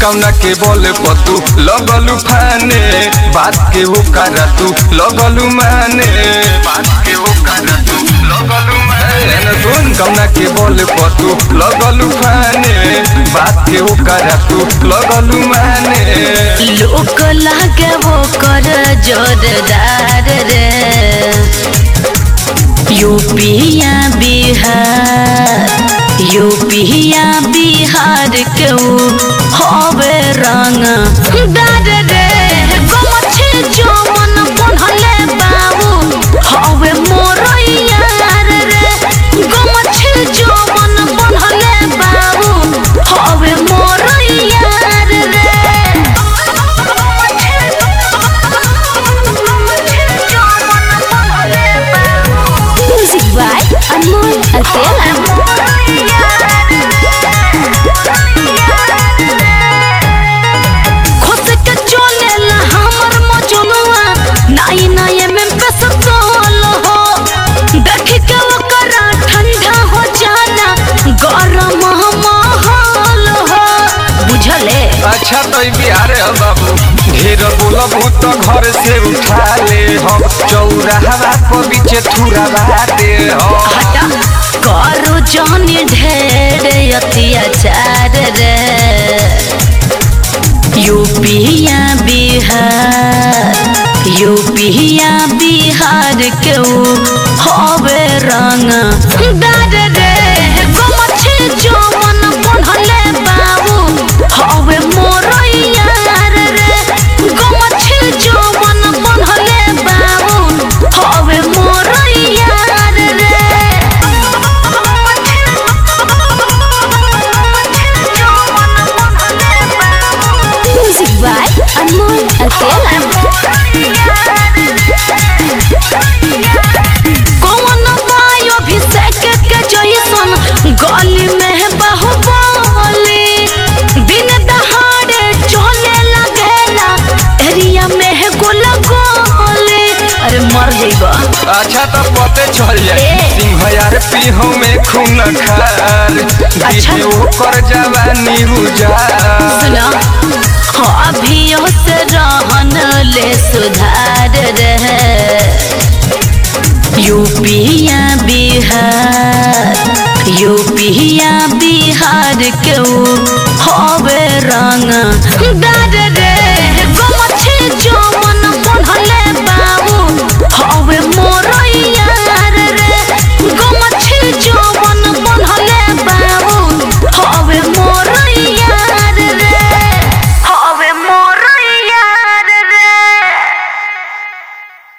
कौना के बोले पतू लगलू फाने बात के वो करा तू लगलू माने बात के वो करा तू लगलू माने न सुन कौना के बोले पतू लगलू फाने बात के वो करा तू लगलू माने लोक लागे वो कर जोरदार रे यूपिया बिहार यूपिया बिहार के ऊ हवे रंग दार रे गमछे जो मन पढ़ले बाबू हवे मोर यार रे गमछे जो मन पढ़ले बाबू हवे मोर यार रे Music by Anmol Alpela. खोस के चलेला हमर मजनुआ नाई नाई में पेसतोल हो देख के ओकरा ठंडा हो जाना गरम माहौल हो बुझले अच्छा तो ई बिहार है बाबू ढेर बोलबू तो घर से उठा ले हम चौराहा पर बीचे थुरा दे हम हटा करो जानी ढेर अत्याचार रे यूपिया बिहार यूपिया बिहार के ऊ हवे रंग दार रे गमछे जो मन पढ़ले बाबू हवे मोर यार रे गमछे जो मन पढ़ले बाबू हवे मोर यार रे Music by Anmol Alpela. कौन बायो अभिषेक के जैसन गली में बाहुबली दिन दहाड़े चले लगेला एरिया में गोला गोली अरे मर जइबा अच्छा तो पते चल जाए ए। सिंह यार पीहू में खून खार अच्छा। दीदी ओकर जवानी उजार सुना अभियो से रहन ले सुधार रहे यूपिया बिहार यूपिया बिहार के ऊ हवे रंग दार